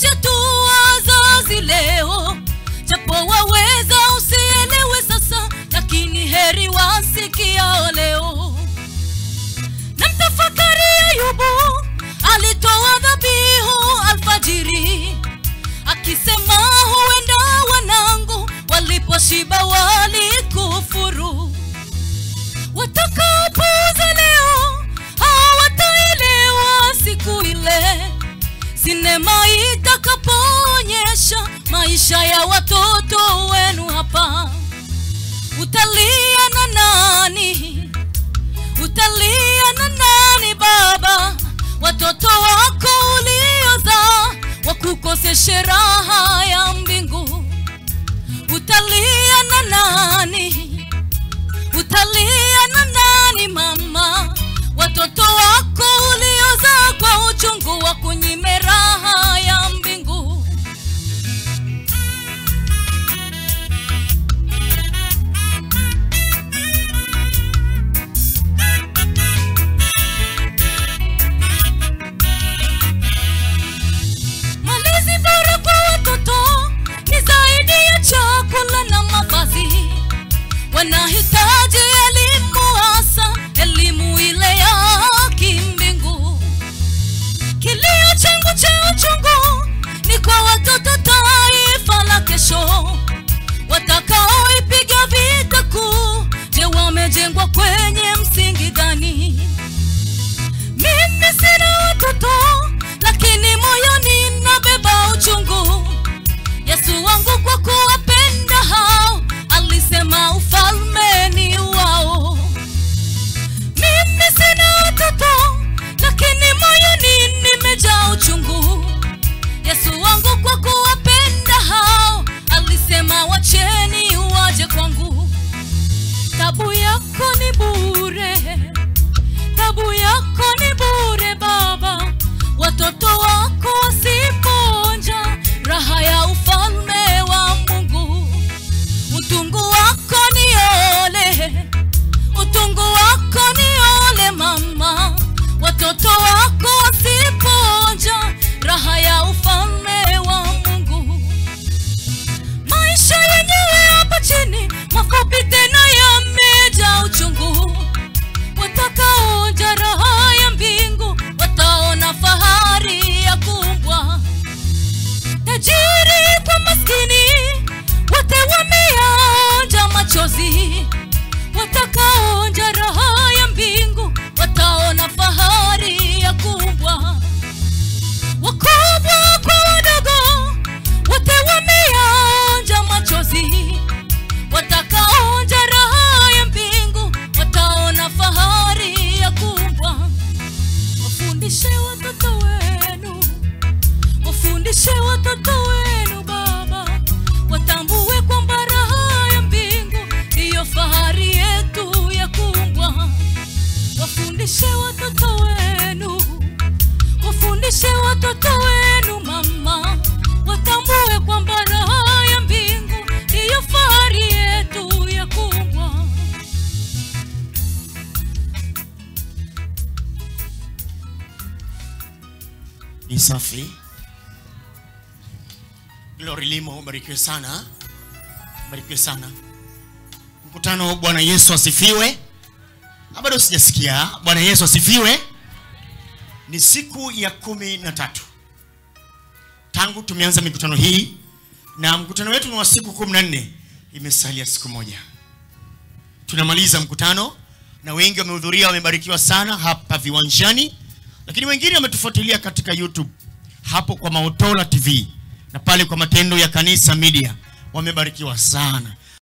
maisha tu wazazi leo japo waweza usielewe sasa lakini heri wasikiao leo na mtafakari ayubu alitoa dhabihu alfajiri akisema huenda wanangu waliposhiba walikufuru watakaopuuza leo hawataelewa siku ile sinema itakapoonyesha maisha ya watoto wenu hapa utalia na nani utalia na nani baba watoto wako uliozaa wakukoseshe raha ya mbingu utalia na nani utalia na nani mama watoto wako uliozaa kwa uchungu wa kunyime raha ya mbingu malezi bora kwa watoto ni zaidi ya chakula na mavazi wanahitaji elimu hasa elimu ile ya kimbingu kilio changu cha uchungu ni kwa watoto taifa la kesho watakaoipiga vita kuu je wamejengwa kwenye msingi gani mimi sina watoto lakini moyoni nabeba uchungu yesu wangu kwa kuwapenda hao alisema ufalme ni wao mimi sina watoto lakini moyoni nimejaa uchungu yesu wangu kwa kuwapenda hao alisema wacheni waje kwangu tabu yako ni bure tabu yako ni bure baba watoto wako wasiponja raha ya ufalme wa mungu utungu wako ni ole utungu wako ni ole mama watoto wako wasiponja raha ya ufalme wa mungu maisha yenyewe hapa chini mafupi tena yamejaa uchungu watakaonja raha ya mbingu wataona fahari ya kumbwa tajiri kwa maskini wote wameonja machozi watakaonja raha ya mbingu wataona fahari ya kumbwa wakubwa kwa wadogo wote wameonja machozi watakaonja raha ya mbingu wataona fahari ya kumbwa wafundishe watoto wenu wafundishe watoto wenu baba watambue kwamba raha ya mbingu ndiyo fahari yetu ya kumbwa wafundishe watoto wenu wafundishe watoto wenu mama watambue kwamba raha ya mbingu ndiyo fahari yetu ya kumbwa ni safi glory limo ubarikiwe sana ubarikiwe sana mkutano bwana yesu asifiwe Ah, bado sijasikia bwana yesu asifiwe ni siku ya kumi na tatu tangu tumeanza mikutano hii na mkutano wetu ni wa siku kumi na nne imesalia siku moja tunamaliza mkutano na wengi wamehudhuria wamebarikiwa sana hapa viwanjani lakini wengine wametufuatilia katika youtube hapo kwa maotola tv na pale kwa matendo ya kanisa media wamebarikiwa sana